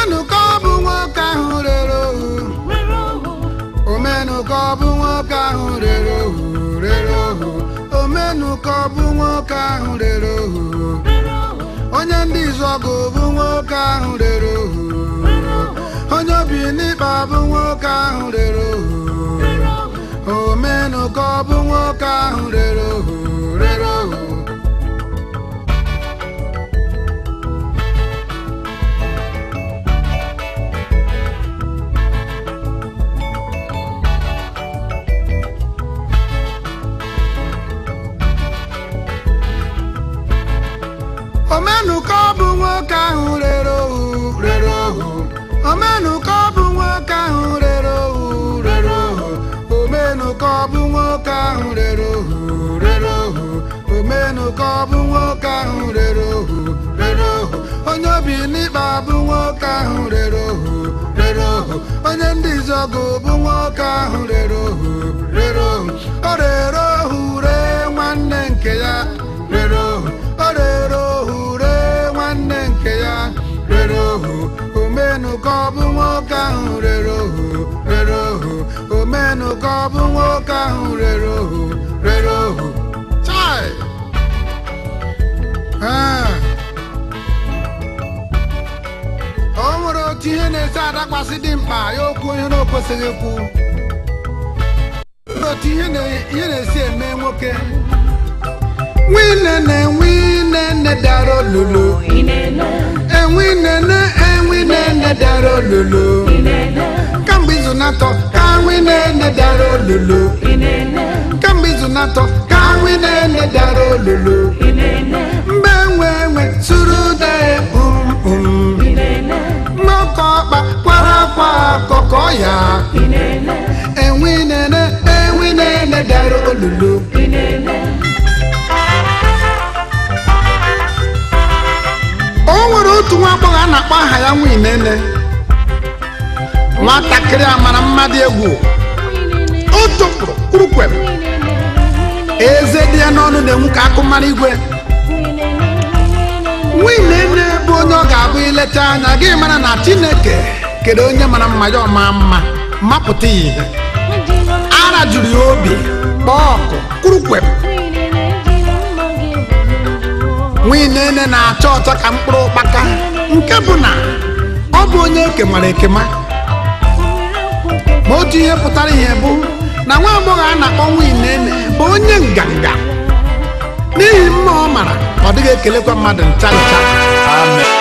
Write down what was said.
omenụ ka ọ bụ nwoke ahụ rere ohu omenụ ka ọ bụ nwoke ahụ rere ohu rere ohu omenụ ka ọ bụ nwoke ahụ rere ohu onye ndị izọgụ bụ nwoke ahụ rere ohu onye obi n'ikpa bụ nwoke ahụ rere ohu omenụ ka ọ bụ nwoke ahụ rere ohu rere ohu omenụ ka ọ bụ nwoke ahụ rere ohu rere ohu omenụ ka ọ bụ nwoke ahụ rere ohu rere ohu omenụ ka ọ bụ nwoke ahụ rere ohu rere ohu omenụ ka ọ bụ nwoke ahụ rere ohu rere ohu onye obi n'ikpa bụ nwoke ahụ rere ohu rere ohu onye ndị izọgụ bụ nwoke ahụ rere ohu rere ohu o rere ohu ree nwanne nke ya rere ohu o rere ohu ree nwanne nke ya rere ohu omenụ ka ọ bụ nwoke ahụ rere ohu rere ohu omenụ ka ọ bụ nwoke ahụ rere ohu rere ohu chai Ah. o nwere otu ihe na-esi adakwasị dị mkpa ya okwu onye na o kwesịghị ikwu O nwere otu ihe na- ihe na-esi eme nwoke nwinene nwinene dara olulu enwinene enwinene dara olulu kamgbe izu na-atọ ka nwinene dara olulu kamgbe izu na-atọ ka nwinene dara olulu mgbe enwe enwe suru de um um nnọkọ ọkpa kwara akwa akọkọ ya enwinene enwinene dara olulu o nwere otu nwa agbọghọ a na-akpọ aha ya nwinene nwatakịrị a mara mmadụ egwu o tụpụrụ kpurukwem eze dị ya n'ọnụ na-enwu ka akụmara igwe nwinene bụ onye ọ ga-abụ ileta anya gị mara na chineke kedu onye mara mma ya ọma mma mapụta ya ihe ara juru ya obi kpọọ ọkụ kpurukwem nwinene na-acha ọcha ka mkpụrụ ụkpaka nke bụ na ọ bụ onye ekemara ekema ma otu ihe pụtara ihe bụ na nwa agbọghọ a na-akpọ nwinene bụ onye nganga n'ihi mma ọ mara ọ dịghị ekelekwa mmadụ ncha ncha Amen.